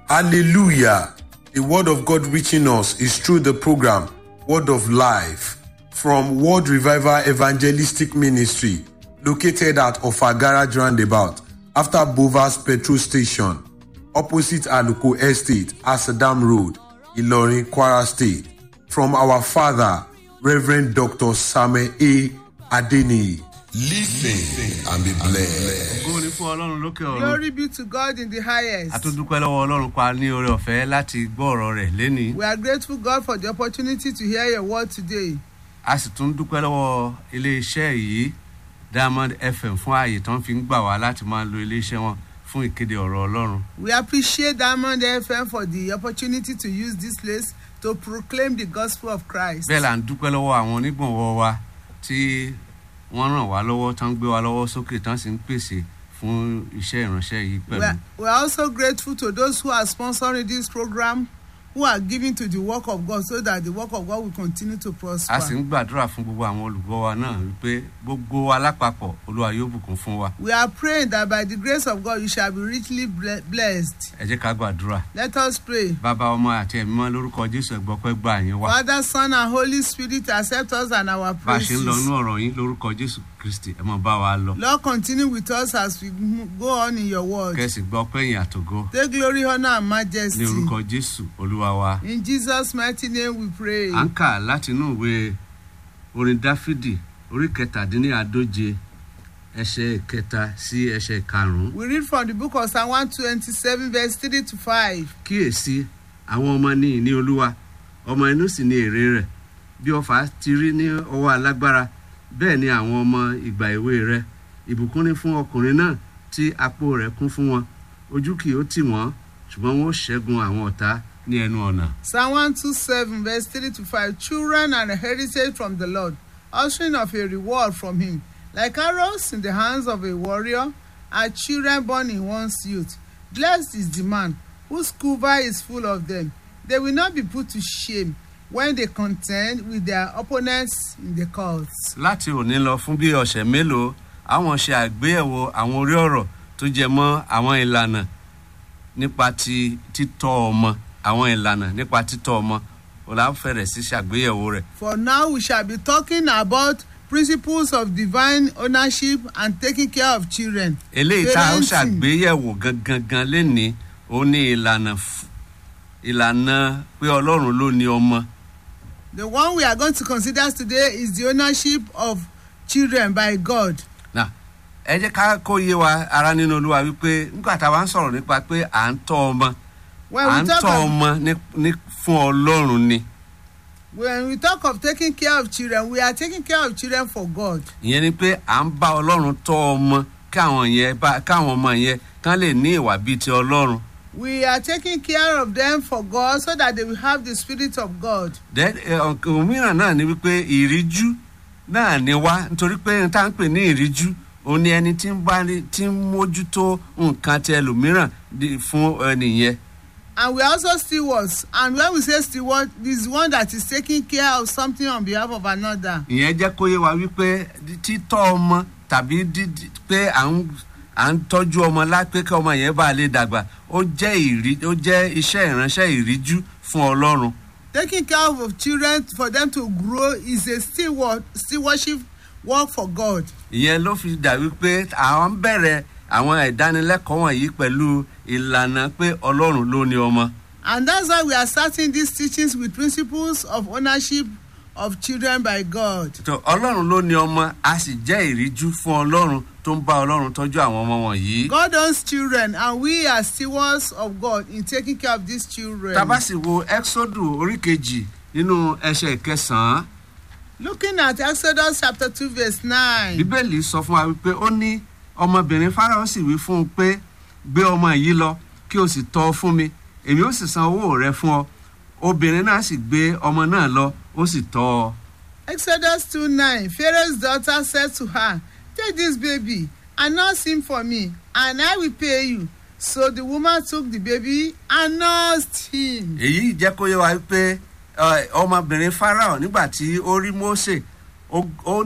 Hallelujah. The word of God reaching us is through the program Word of Life from World Revival Evangelistic Ministry located at Ofagara Roundabout after Bovas Petrol Station opposite Aluko Estate, Asadam Road, Ilorin, Kwara State. From our father, Reverend Dr. Samuel A. Adeni. Listen and be blessed. ògo ni fún ọlọ́run lókè ọ̀run Glory be to God in the highest. a tún dúpẹ́ lọ́wọ́ ọlọ́run pa ní oore ọ̀fẹ́ láti gbọ́ ọ̀rọ̀ rẹ̀ lénìí We are grateful God for the opportunity to hear your word today. a sì tún dúpẹ́ lọ́wọ́ iléeṣẹ́ yìí diamond fm fún ààyè tó ń fi ń gbà wá láti máa lo iléeṣẹ́ wọn fún ìkéde ọ̀rọ̀ ọlọ́run We appreciate Diamond FM for the opportunity to use this place to proclaim the gospel of Christ. bẹ́ẹ̀ là ń dúpẹ́ lọ́wọ́ àwọn onígbọ̀nwọ́ wa tí wọ́n ràn wá lọ́wọ́ tán gbé wa lọ́wọ́ sókè tán sì ń pèsè fún iṣẹ́ ìránṣẹ́ yìí We pẹ̀lú are, we are also grateful to those who are sponsoring this program, who are giving to the work of God so that the work of God will continue to a sì prosper. ń gbàdúrà fún gbogbo àwọn olùgbọ́ wa náà wípé gbogbo wa lápapọ̀ olúwa yóò bùkún fún wa We are praying that by the grace of God you shall be richly ble- blessed. ẹ jẹ́ ká gbàdúrà Let us pray. bàbá ọmọ àti ẹ̀mí mọ́ lórúkọ jésù ẹ̀gbọ́pẹ́ gbà yín wá Father, Son, and Holy Spirit, accept us and our bá a ṣe ń lọ praises. inú ọ̀rọ̀ yín lórúkọ jésù kristi ẹ mọ̀ bá wa lọ Lord, continue with us as we mo- go on in your word. kẹ́sì gbọ́ pẹ́yìn àtògo Take glory, honor, and ní majesty. orúkọ jésù olúwa wa. In Jesus' mighty name we pray. à ń kà láti inú ìwé orin dáfídì orí kẹtàdínláàdóje ẹsẹ kẹta sí ẹsẹ karùnún. We read from the book of Psalm 127, verse 3 to 5. kíyèsí àwọn ọmọ ní ìní olúwa ọmọ inú sì ní èrè rẹ̀ bí ọfà ti rí ní ọwọ́ alágbára bẹ́ẹ̀ ni àwọn ọmọ ìgbà èwe rẹ̀ ìbùkún ní fún ọkùnrin náà tí apó rẹ̀ kún fún wọn ojú kì ó tì wọ́n ṣùgbọ́n wọn ó ṣẹ́gun àwọn ọ̀tá ní ẹnu ọ̀nà. Psalm 127, verse 3 to 5. Children are a heritage from the Lord, ushering of a reward from him. Like arrows in the hands of a warrior, are children born in one's youth. Blessed is the man whose quiver is full of them. They will not be put to shame when they contend with their opponents in the courts. láti òní lọ fún bí ọ̀sẹ̀ mélòó àwọn ṣe àgbéyẹ̀wò àwọn orí ọ̀rọ̀ tó jẹ mọ́ àwọn ìlànà nípa ti títọ́ ọmọ àwọn ìlànà nípa títọ́ ọmọ ọ̀làfẹ̀rẹ̀ sí ṣàgbéyẹ̀wò rẹ̀ For now, we shall be talking about principles of divine ownership and taking care of children. eléyìí tá a ń Parenting. ṣàgbéyẹ̀wò gangan gan lénìí ó ní ìlànà f- ìlànà pé ọlọ́run ló ní ọmọ The one we are going to consider today is the ownership of children by God. Now, ẹ jẹ́ ká kó yé wa ara nínú olúwa wípé nígbà tá a bá ń sọ̀rọ̀ nípa pé à ń tọ́ ọmọ When à we ń talk tọ́ of, ọmọ ní- ní fún ọlọ́run ni. when we talk of taking care of children, we are taking care of children for God. ìyẹn ni pé à ń bá ọlọ́run tọ́ ọmọ káwọn yẹn bá káwọn ọmọ yẹn kán lè ní ìwà bíi ti ọlọ́run. We are taking care of them for God so that they will have the spirit of God. Then, eh, ọ̀k- òmíràn náà ni wípé ìríjú náà ni wá nítorí pé n tá ń pè ní ìríjú òun ni ẹni tí ń bá ní tí ń mójútó nǹkan ti ẹlòmíràn di- fún ẹnìyẹn. And we are also stewards. And when we say steward, this is one that is taking care of something on behalf of another. ìyẹn jẹ́ kó yé wa wípé títọ́ ọmọ tàbí dídí pé à ń à ń tọ́jú ọmọ lápé kí ọmọ yẹn bá lè dàgbà ó jẹ́ ìrí ó jẹ́ iṣẹ́ ìránṣẹ́ ìríjú fún ọlọ́run. Taking care of children for them to grow is a steward, stewardship work for God. ìyẹn ló fi dà wípé àwọn bẹ̀rẹ̀ àwọn ìdánilẹ́kọ̀ọ́ wọ̀nyí pẹ̀lú ìlànà pé ọlọ́run ló ní ọmọ. And that's why we are starting these teachings with principles of ownership of children by God. tó ọlọ́run ló ní ọmọ a sì jẹ́ ìríjú fún ọlọ́run tó ń bá ọlọ́run tọ́jú àwọn ọmọ wọ̀nyí. God owns children, and we are stewards of God in taking care of these children. tábà sì wo exodus orí kejì nínú ẹsẹ̀ kẹsàn-án Looking at Exodus chapter 2, verse 9. bíbélì sọ fún wa wípé ó ní ọmọbìnrin fáráò sì wí fún un pé gbé ọmọ yìí lọ kí o sì tọ́ ọ fún mi èmi ó sì san owó rẹ fún ọ obìnrin náà sì gbé ọmọ náà lọ ó sì tọ́ ọ. Exodus 2 9. Pharaoh's daughter said to her, Take this baby and nurse him for me, and I will pay you. So the woman took the baby and nursed him. èyí jẹ́ kó yé wa pé ọmọbìnrin fáráò nígbà tí ó rí mósè ó ó